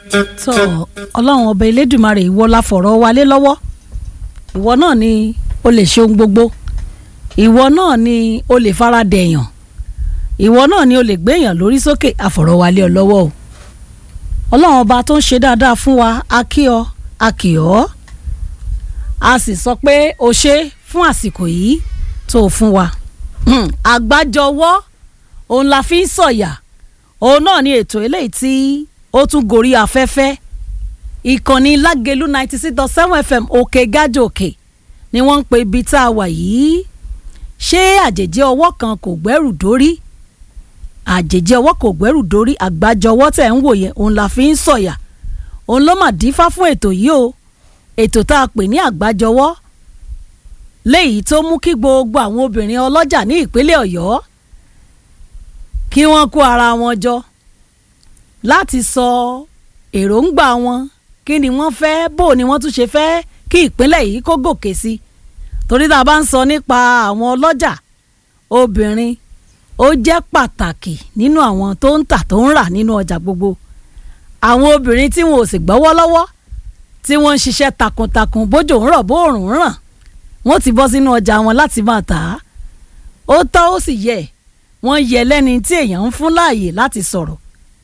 tó ọlọ́run ọba elédùmarè ìwọ la fọ̀rọ̀ wa lé lọ́wọ́ ìwọ náà ni o lè ṣe ohun gbogbo ìwọ náà ni o lè fara dẹ̀yàn ìwọ náà ni o lè gbéyàn lórí sókè àfọ̀rọ̀ wa lé ọ lọ́wọ́ o ọlọ́run ọba tó ń ṣe dáadáa fún wa a kí ọ a kì ọ́ a sì sọ pé o ṣe fún àsìkò yìí tó o fún wa àgbájọwọ́ òun la fi ń sọ̀yà òun náà ni ètò eléyìí tí ó tún gorí afẹ́fẹ́ ìkànnì lágẹ̀lú ninety six dot seven fm òkè gájò òkè ni wọ́n ń pe ibi tá a wà yìí ṣé àjèjì ọwọ́ kan kò gbẹ́rù dórí àjèjì ọwọ́ kò gbẹ́rù dórí àgbájọwọ́ tẹ̀ ń wò yẹn òun la fi ń sọ̀yà òun ló mà dífá fún ètò yìí o ètò tá a pè ní àgbájọwọ́ léyìí tó mú kí gbogbo àwọn obìnrin ọlọ́jà ní ìpínlẹ̀ ọ̀yọ́ kí wọ́n kó ara wọn jọ láti sọ èròǹgbà wọn kí ni wọ́n fẹ́ bó ni wọ́n tún ṣe fẹ́ kí ìpínlẹ̀ yìí kó gòkè sí torí tá a bá ń sọ nípa àwọn ọlọ́jà obìnrin ó jẹ́ pàtàkì nínú àwọn tó ń tà tó ń rà nínú ọjà gbogbo àwọn obìnrin tí wọn ò sì gbọ́wọ́ lọ́wọ́ tí wọ́n ń ṣiṣẹ́ takuntakun bójò ń rọ̀ bóòrùn ń ràn wọ́n ti bọ́ sínú ọjà wọn láti máa tà á ó tọ́ ó sì yẹ wọ́n yẹ lẹ́ni tí èèyàn ń fún láàyè láti sọ̀rọ̀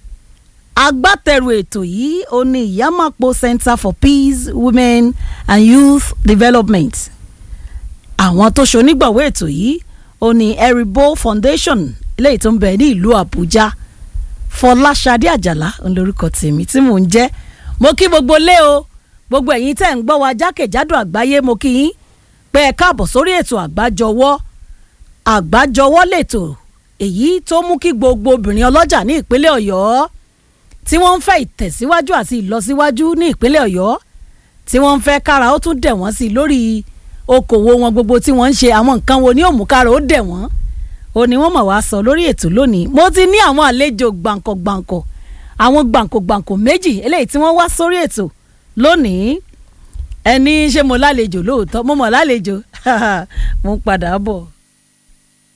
agbátẹrù ètò yìí ó ní ìyámàpó Center for Peace Women and Youth Development àwọn tó ṣonígbọ̀wọ́ ètò yìí ó ní Eribo Foundation eléyìí tó ń bẹ ní ìlú Àbújá Fọláṣadé Àjàlá olórúkọ tèmi tí mò ń jẹ́ mo kí gbogbo lé o gbogbo ẹ̀yin tẹ́ ń gbọ́ wa jákèjádò àgbáyé mo kí yín pé ẹ káàbọ̀ sórí ètò àgbájọwọ́ àgbájọwọ́ lètò èyí tó mú kí gbogbo obìnrin ọlọ́jà ní ìpínlẹ̀ Ọ̀yọ́ tí wọ́n ń fẹ́ ìtẹ̀síwájú àti ìlọsíwájú ní ìpínlẹ̀ Ọ̀yọ́ tí wọ́n ń fẹ́ kára ó tún dẹ̀ wọ́n sí lórí okòwò wọn gbogbo tí wọ́n ń ṣe àwọn nǹkan wo ni ó mú kára ó dẹ̀ wọ́n ó ní wọ́n mọ̀ wá sọ lórí ètò lónìí mo ti ní àwọn àlejò gbàǹkọ̀gbàǹkọ̀ àwọn gbàǹkọ̀gbàǹkọ̀ méjì eléyìí tí wọ́n wá sórí ètò lónìí ẹni ṣé mo lálejò lóòótọ́ mo mọ̀ lálejò mo ń padà bọ̀.